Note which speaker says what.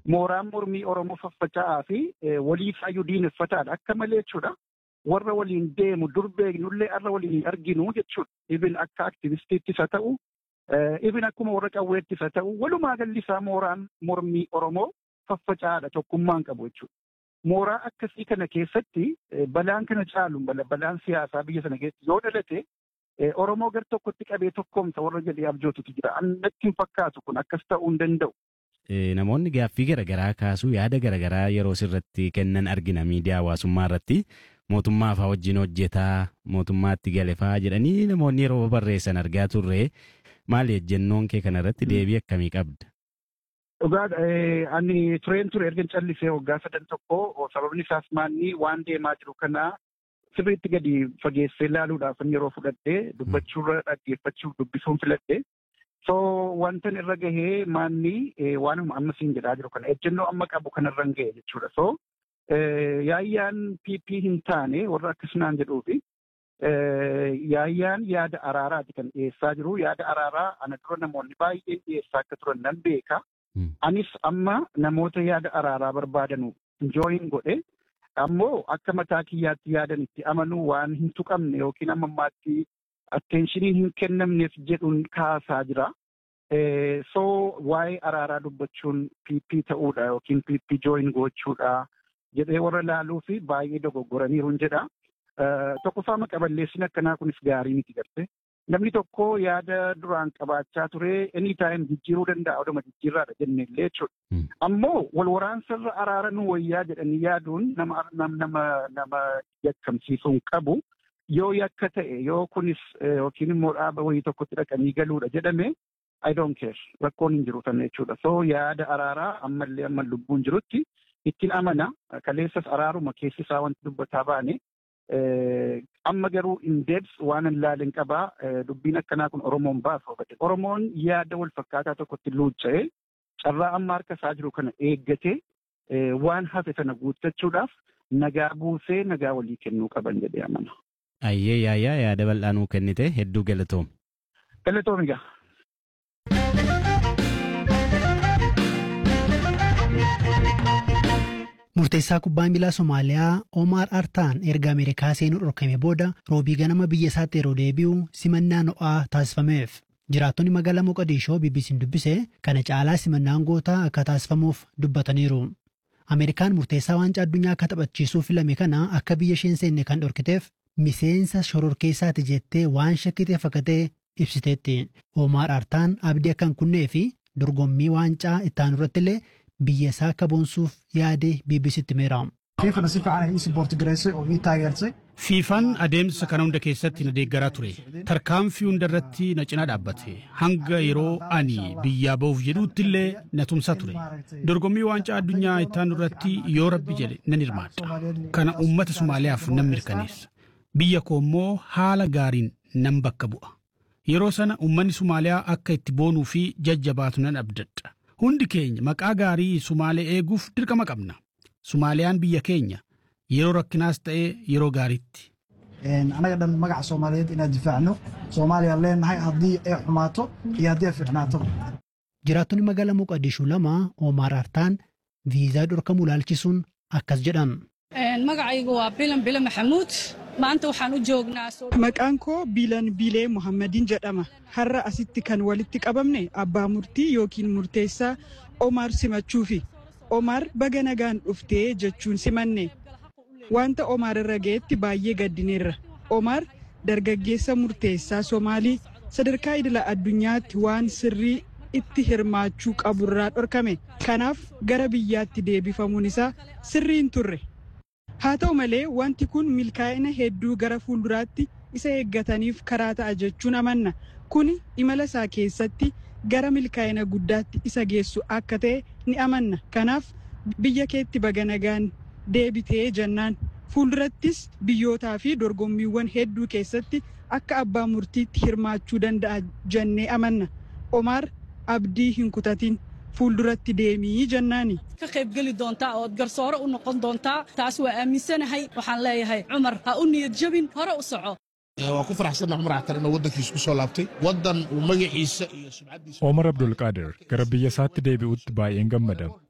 Speaker 1: mooraan mormii Oromoo faffaca'aa fi waliifaayyuu diineffataadha akka malee jechuudha. Warra waliin deemu dur beeknullee har'a waliin hin arginu jechuudha. Ibin akka aktivistiittis haa ta'u, ibin akkuma warra qawweettis haa ta'u, walumaa galli isaa mooraan mormii Oromoo faffaca'aadha tokkummaan qabu jechuudha. Mooraa akkasii kana keessatti balaan kana caalu balaan siyaasaa biyya sana keessatti yoo dhalate Oromoo gar tokkotti qabee tokkoomsa warra jedhee abjootutu jira. Annatti hin fakkaatu kun akkas ta'uu hin danda'u.
Speaker 2: Namoonni gaaffii garaagaraa kaasuu yaada garaagaraa yeroo sirratti kennan argina miidiyaa hawaasummaa irratti mootummaa fa'aa wajjin hojjetaa mootummaatti gale fa'aa jedhanii namoonni yeroo barreessan argaa turre maali ejjennoon kee kanarratti deebii akkamii qabda?
Speaker 1: Dhugaa ani tureen ture erga callisee waggaa sadan tokko sababni isaas maanni waan deemaa jiru kana sirriitti gadi fageessee ilaaluudhaaf yeroo fudhadhee dubbachuurra dhaggeeffachuuf dubbisuun filadhe. So wantan irra gahee maanni waanuma amma siin jedhaa jiru kana ejjennoo amma qabu kanarra hin gahe jechuudha. So yaayyaan PP hin taane warra akkasumaan jedhuufi yaayyaan yaada araaraati kan dhiyeessaa jiru. Yaada araaraa ana dura namoonni baay'een dhiyeessaa akka turan nan beeka. Anis amma namoota yaada araaraa barbaadanu jooyin godhe ammoo akka mataa kiyyaatti yaadan itti amanuu waan hin tuqamne yookiin amma ammaatti atteenshinii hin kennamneef jedhuun kaasaa jira. So waa'ee araaraa dubbachuun PP ta'uudha yookiin PP jooyin gochuudha jedhee warra laaluu fi baay'ee dogoggoraniiru jedha. Tokkoffaa maqaballeessin akkanaa kunis gaarii miti garte. Namni tokko yaada duraan qabaachaa ture anytime jijjiiruu danda'a oduma jijjiirraadha jennellee jechuudha. Ammoo wal waraansarra araara nu wayyaa jedhanii yaaduun nama nama nama yakkamsiisuu hin qabu. Yoo yakka ta'e yoo kunis yookiin immoo dhaaba wayii tokkotti dhaqanii galuudha jedhame I don't care rakkoon hin jiru tan jechuudha. So yaada araaraa ammallee amma lubbuun jirutti ittiin amana kaleessas araaruma keessi isaa wanti dubbataa baane amma garuu in deebs waan hin laalin qabaa dubbiin akkanaa kun Oromoon baasa hubate. Oromoon yaada wal fakkaataa tokkotti luucca'ee carraa amma harka isaa jiru kana eeggatee waan hafe sana guuttachuudhaaf nagaa buusee nagaa walii kennuu qaban jedhee amana.
Speaker 2: Ayyee yaayyaa yaada bal'aa nuu kennite hedduu galatoom.
Speaker 1: Galatoom egaa.
Speaker 3: Murteessaa kubbaa miilaa Somaaliyaa Omar Artaan erga Ameerikaa seenuu dhorkame booda roobii ganama biyya isaatti yeroo deebi'u simannaa ho'aa taasifameef. Jiraattonni magaalaa Moqodishoo BBC'n dubbise kana caalaa simannaan gootaa akka taasifamuuf dubbataniiru. Ameerikaan murteessaa waancaa addunyaa akka taphachiisuu filame kana akka biyya isheen seenne kan dhorkiteef miseensa shororkeessaati jettee waan shakkiteef akka ta'e ibsiteetti. Omar Artaan abdii akka hin kunnee fi dorgommii waancaa ittaanu irratti illee biyya isaa akka boonsuuf yaade BBC'tti himeera.
Speaker 4: fiifana si fiican ay ii siboorti gareessay oo ii taageersay
Speaker 5: Fiifaan adeemsa kana hunda keessatti na deeggaraa ture. Tarkaanfii hunda irratti na cinaa dhaabbate. Hanga yeroo ani biyyaa ba'uuf jedhuutti illee na tumsaa ture. Dorgommii waancaa addunyaa ittaanu irratti yoo rabbi jedhe nan hirmaadha. Kana uummata Somaaliyaaf nan mirkaneessa. Biyya koo immoo haala gaariin nan bakka bu'a. Yeroo sana uummanni Somaaliyaa akka itti boonuu fi jajjabaatu nan abdadha. Hundi keenya maqaa gaarii Sumaalee eeguuf dirqama qabna. Sumaaliyaan biyya keenya yeroo rakkinaas ta'ee yeroo gaariitti.
Speaker 4: anaga dhan magaca soomaaliyeed inaan difaacno soomaaliya leenahay haddii ay xumaato iyo haddii ay fiicnaato
Speaker 3: Jiraattonni magaalaa Moqodishuu lama Omar Artaan viizaa dhorkamuu ilaalchisuun akkas jedhan.
Speaker 6: magacaygu waa bilan bile maxamuud maanta waxaan u joognaa
Speaker 7: Maqaan koo Biilan Biilee Muhammadiin jedhama. Har'a asitti kan walitti qabamne abbaa murtii yookiin murteessaa Omar simachuufi. Omar baga nagaan dhuftee jechuun simanne. Wanta Omar irra ga'etti baay'ee gaddineerra. Omar dargaggeessa murteessaa Somaalii sadarkaa idila addunyaatti waan sirrii itti hirmaachuu qaburraa dhorkame. Kanaaf gara biyyaatti deebifamuun isaa sirrii hin turre. Haa ta'u malee wanti kun milkaa'ina hedduu gara fuulduraatti isa eeggataniif karaa ta'a jechuun amanna. Kuni imala isaa keessatti gara milkaa'ina guddaatti isa geessu akka ta'e ni amanna. Kanaaf biyya keetti baga nagaan deebitee jennaan. Fuuldurattis biyyootaa fi dorgommiiwwan hedduu keessatti akka abbaa murtiitti hirmaachuu danda'a jennee amanna. Omaar abdii hin kutatin fuulduratti deemii jennaani.
Speaker 6: ka qaybgeli doontaa ood garsoore u noqon doontaa taas waa aaminsanahay waxaan leeyahay cumar ha u niyad jabin hore u soco
Speaker 8: waan ku faraxsannahay cumar axtar inuu waddankiisa ku soo laabtay waddan uu magaciisa iyo sumcaddiisa
Speaker 9: Omar Abdulqaadir gara biyya isaatti deebi'utti baay'een gammada.